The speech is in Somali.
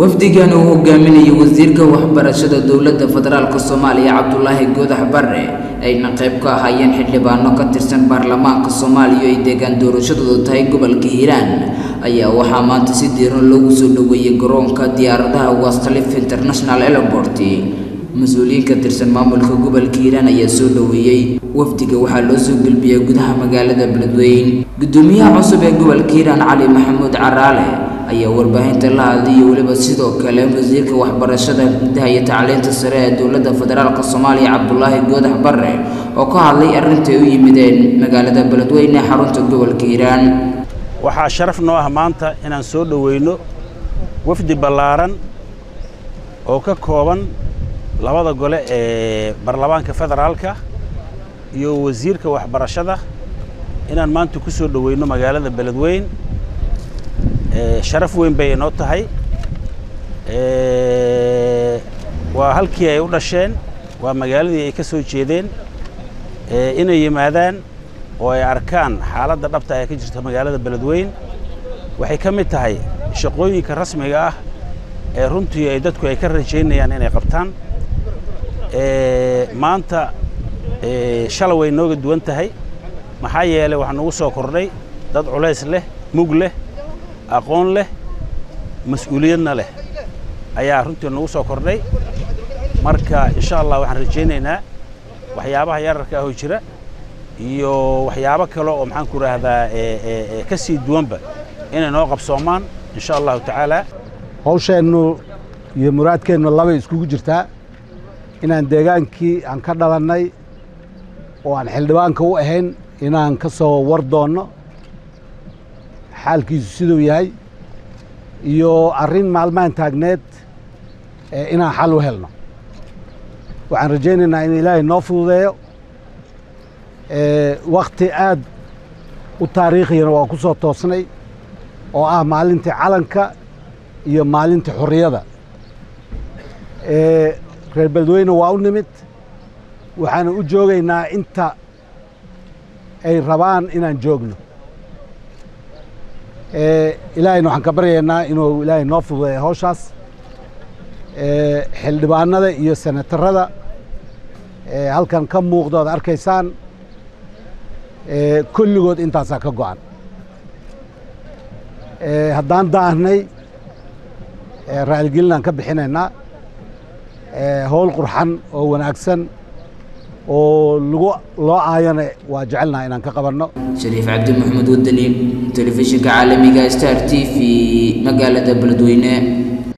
wafdigan uu hogaaminayay wasiirka waxbarashada dowladda federaalk soomaaliya cabdulaahi goodax barre ayna qayb ka ahaayeen xildhibaano ka tirsan baarlamaanka soomaaliya ay deegaan doorashadoodu tahay gobolka hiiraan ayaa waxaa maanta si diiran loogu soo dhoweeyey garoonka diyaaradaha wastalif international airport mas-uuliyiin ka tirsan maamulka gobolka hiiraan ayaa soo dhoweeyey wafdiga waxaa loo soo gelbiyey gudaha magaalada beledweyn gudoomiyaha cusub ee gobolka hiiraan cali maxamuud caraale ayaa warbaahinta la hadlayay weliba sidoo kale wasiirka waxbarashada gudaha iyo tacliinta sare ee dowladda federaalk soomaaliya cabdulaahi goodax barre oo ka hadlay arrintai u yimideen magaalada beledweyne ee xarunta gobolka hiiraan waxaa sharaf noo ah maanta inaan soo dhoweyno wafdi ballaaran oo ka kooban labada gole ee baarlamaanka federaalka iyo wasiirka waxbarashada inaan maanta ku soo dhoweyno magaalada beledweyn sharaf weyn bay inoo tahay waa halkii ay u dhasheen waa magaaladii ay ka soo jeedeen inay yimaadaan oo ay arkaan xaaladda dhabta ee ka jirta magaalada beledweyn waxay ka mid tahay shaqooyinka rasmiga ah ee runtii ay dadku ay ka rajaynayaan inay qabtaan maanta shala way nooga duwan tahay maxaa yeelay waxaa nagu soo kordhay dad culays leh mug leh aqoon leh mas-uuliyadna leh ayaa runtii nagu soo kordhay marka insha allah waxaan rajaynaynaa waxyaabaha yararka ahoo jira iyo waxyaabo kale oo maxaan ku idhaahdaa ka sii duwanba inay noo qabsoomaan insha allahu tacaala hawsheennu iyo muraadkeennu labay iskugu jirtaa inaan deegaankii aan ka dhalannay oo aan xildhibaanka u ahayn inaan ka soo war doonno xaalkiisu siduu yahay iyo arrin maalmahan taagneed inaan xal u helno waxaan rajaynaynaa in ilaahay noo fududeeyo wakhti aad u taariikhiyana waa ku soo toosnay oo ah maalintii calanka iyo maalintii xorriyada reer beledweyne waa u nimid waxaana u joogaynaa inta ay rabaan inaan joogno ilaahayna waxaan ka baryaynaa inuu ilaahay noo fududeeyo hawshaas xildhibaanada iyo senatarada halkan ka muuqda oad arkaysaan kulligood intaasaa ka go'an haddaan daahnay raaligelinaan ka bixinaynaa howl qurxan oo wanaagsan oo lagu loo aayana waa jecelnaha inaan ka qabanno shariif cabdi maxamed wadani telefishinka caalamiga star t v magaalada beledweyne